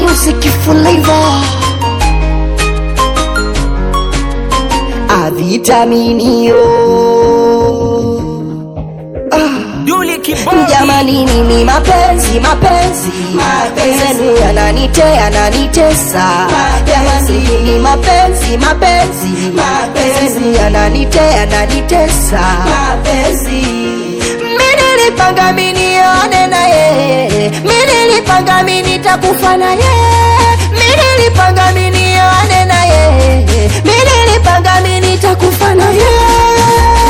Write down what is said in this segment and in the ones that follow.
music flavor avitaminio Duli Kibodi. jamani nini mapenzi mapenzi zenu yananite yananitesa jamani nini mapenzi mapenzi zenu yananite yananitesa mi nilipanga mi nione na yeye mi nilipanga mi nitakufa na yeye mi nilipanga mi nione na yeye mi nilipanga mi nitakufa na yeye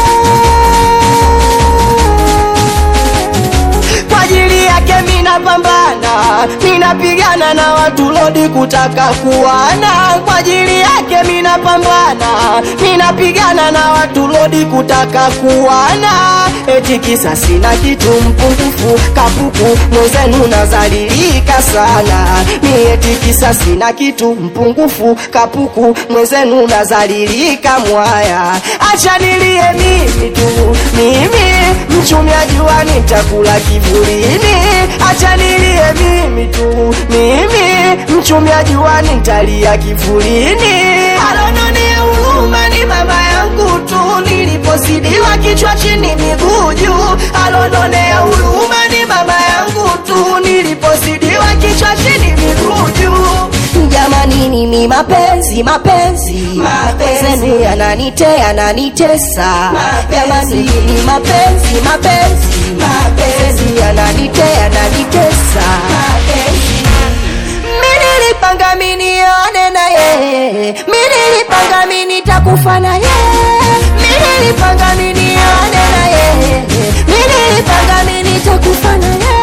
kwa ajili yake minapambana minapigana na watu lodi kutaka kuwana kwa ajili yake minapambana minapigana na watu lodi kutaka kuwana eti kisa sina kitu mpungufu kapuku mwenzenu nazalilika sana mi eti kisa sina kitu mpungufu kapuku mwenzenu nazalilika mwaya acha nilie mimi tu mimi mchumia jua nitakula kivulini acha nilie mimi tu mimi mchumia jua nitalia kivulini alonone huruma ni mama yangu tu niliposidiwa kichwa chini miguu juu alononea huruma ni mama yangu tu niliposidiwa kichwa chini miguu juu jamani nini mapenzi mapenzi zenu yananite yananitesa jamani nini mapenzi mapenzi zenu yananite yananitesa mi nilipanga mi nione na yeye mi nilipanga mi nitakufa na yeye mi nilipanga mi nione na yeye mi nilipanga mi nitakufa na yeye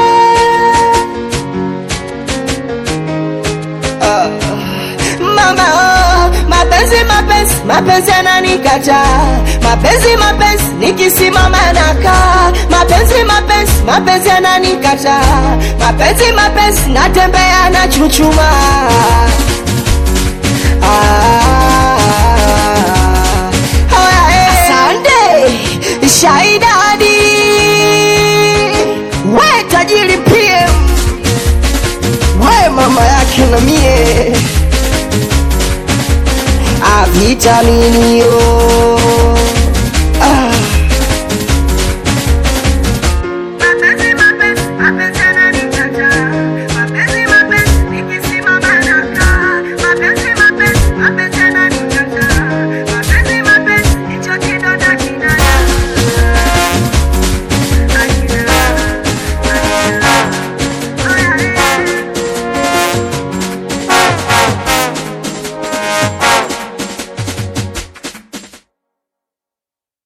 mama oh, mapenzi mapenzi mapenzi yananikata mapenzi mapenzi nikisimama nakaa mapenzi mapenzi mapenzi yananikata mapenzi mapenzi natembea na chuchuma ah, haya, eh. Asante Shaidadi we tajiri PM we mama yake na mie avitaminio